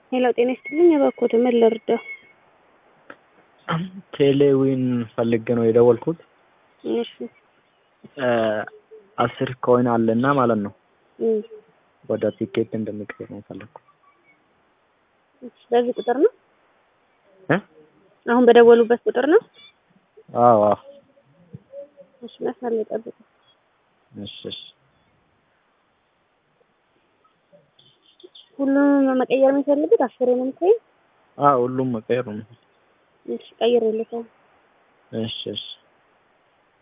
ሄሎ ጤና ይስጥልኝ። እባክዎት ምን ልርዳው? ቴሌዊን ፈልጌ ነው የደወልኩት። እሺ አስር ኮይን አለና ማለት ነው እም፣ ወደ ቲኬት እንደሚቀይር ነው ፈለግኩ። እሺ፣ በዚህ ቁጥር ነው እ አሁን በደወሉበት ቁጥር ነው? አዎ አዎ። እሺ፣ መስመር ላይ ጠብቁ። እሺ እሺ። ሁሉም መቀየር የሚፈልጉት አስሩንም ኮይን? አዎ ሁሉም መቀየር ነው። እሺ፣ ቀይሬልዎታለሁ። እሺ እሺ።